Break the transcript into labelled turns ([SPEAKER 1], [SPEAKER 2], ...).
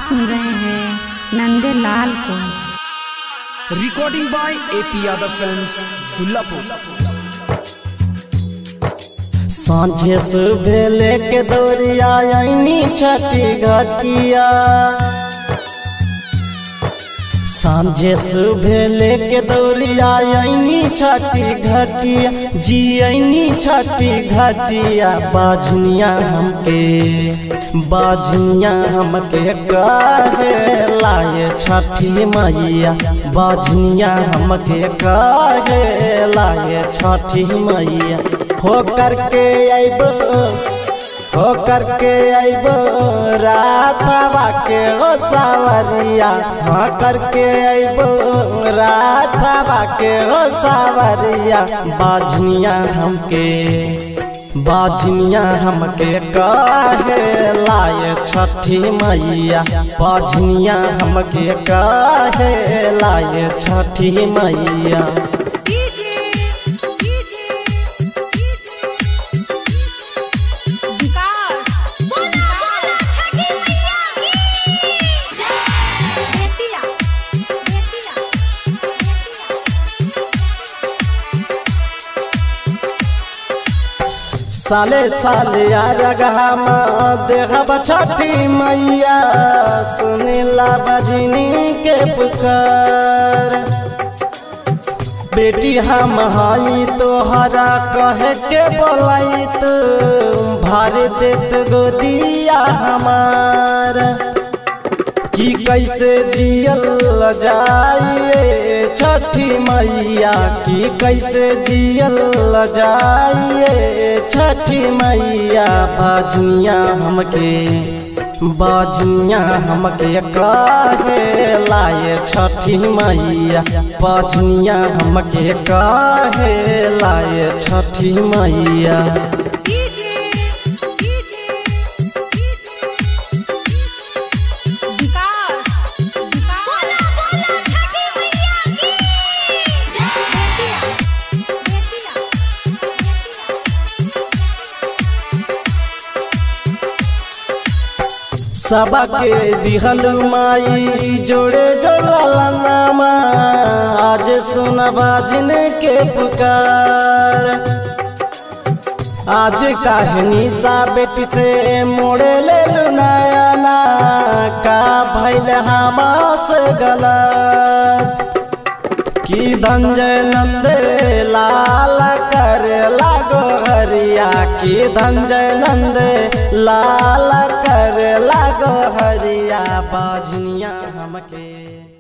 [SPEAKER 1] सुन रहे हैं नंदे लाल को
[SPEAKER 2] recording by A P Yadav films Dullapur
[SPEAKER 3] सांझे सुबह लेके दौड़िया आईनी छठी घटिया सांझे सुबह लेके दौड़िया आईनी छठी घटिया जी आईनी छठी घटिया बाझनिया हमके बाझनिया हमके काहे लाए छठी मैया बाझनिया हमके काहे लाए छठी मैया हो करके अइबो हो करके अइबो रातवा के हो सावरिया हो करके अइबो रातवा के हो सावरिया बाझनिया हमके बाझनिया हमके काहे लाए छठी मैया बाझनिया हमके काहे लाए छठी मैया साले साले रगहमा देखब छठी मैया सुनीला बजनी के पुकार बेटी हम हई तोहरा कहे के बोलाई तू भार देत गोदिया हमार कि कैसे जियल जाइए छठी मैया कि कैसे जियल जाइए छठी मैया बाजनिया हमके बाजनिया हमके काहे लाए छठी मैया बाजनिया हमके काहे लाए छठी मैया सबके दिहल माई जोड़े जोड़ला नामा आज सुन बाजन के पुकार आज कहनी सा बेटी से मोड़े ले नयाना का भैल हमास गलत की धंजय नंद लाल कर लागो हरिया की धंजय नंद लाल कर लागो हरिया बाजनिया हमके